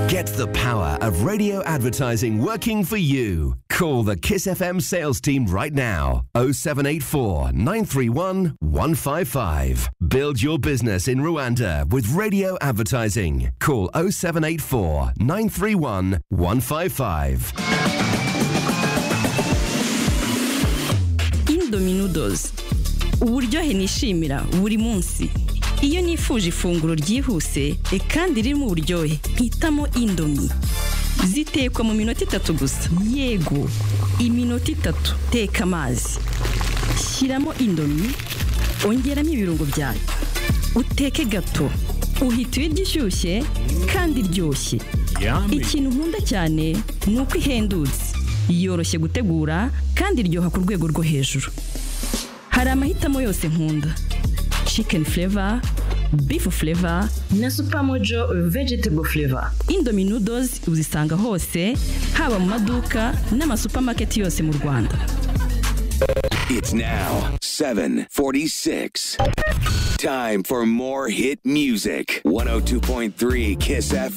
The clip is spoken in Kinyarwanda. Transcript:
Get the power of radio advertising working for you. Call the Kiss FM sales team right now 0784 931 155. Build your business in Rwanda with radio advertising. Call 0784 931 155. Indominudos uburyohe nishimira buri munsi iyo nifuje ifunguro ryihuse e kandi ririmo uburyohe mpitamo indomi zitekwa mu minota itatu gusa yego iminota itatu teka amazi shyiramo indomi ongeramo ibirungo byayo uteke gato uhita ibiryo ishyushye kandi iryoshye ikintu nkunda cyane ni uko ihendutse yoroshye gutegura kandi iryoha ku rwego rwo hejuru hari amahitamo yose nkunda chicken flavor beef flavor na supermojo vegetable flavor indomie noodles uzisanga hose haba mu maduka n'amasupamaketi yose mu rwanda It's now 746. Time for more hit music. 102.3 Kiss FM.